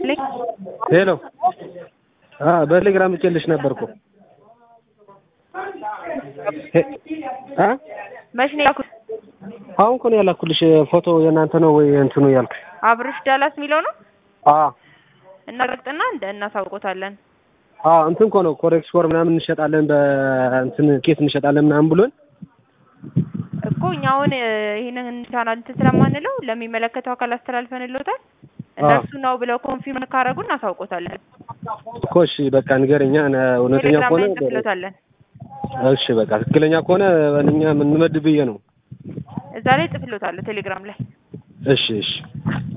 ሄሎ በቴሌግራም ልኬልሽ ነበር እኮ አ መች ነው ያልኩት? አሁን እኮ ነው ያላኩልሽ ፎቶ የእናንተ ነው ወይ እንትኑ ያልኩሽ? አብርሽ ዳላስ የሚለው ነው አ እናረግጥና እንደ እናሳውቆታለን። አ እንትን እኮ ነው ኮሬክስ ፎር ምናምን እንሸጣለን በእንትን ኬስ እንሸጣለን ምናምን ብሎን እኮ እኛ አሁን ይሄንን ቻናል እንትን ስለማንለው ለሚመለከተው አካል አስተላልፈንልዎታል። እነሱ ነው ብለው ኮንፊርም ካረጉ እናሳውቆታለን። እኮ እሺ በቃ ንገረኛ እውነተኛ ቴሌግራም ከሆነ ላይ እንጽፍሎታለን። እሺ በቃ ትክክለኛ ከሆነ እኛ የምንመድብ ብዬ ነው። እዛ ላይ ጽፍሎታለሁ ቴሌግራም ላይ እሺ እሺ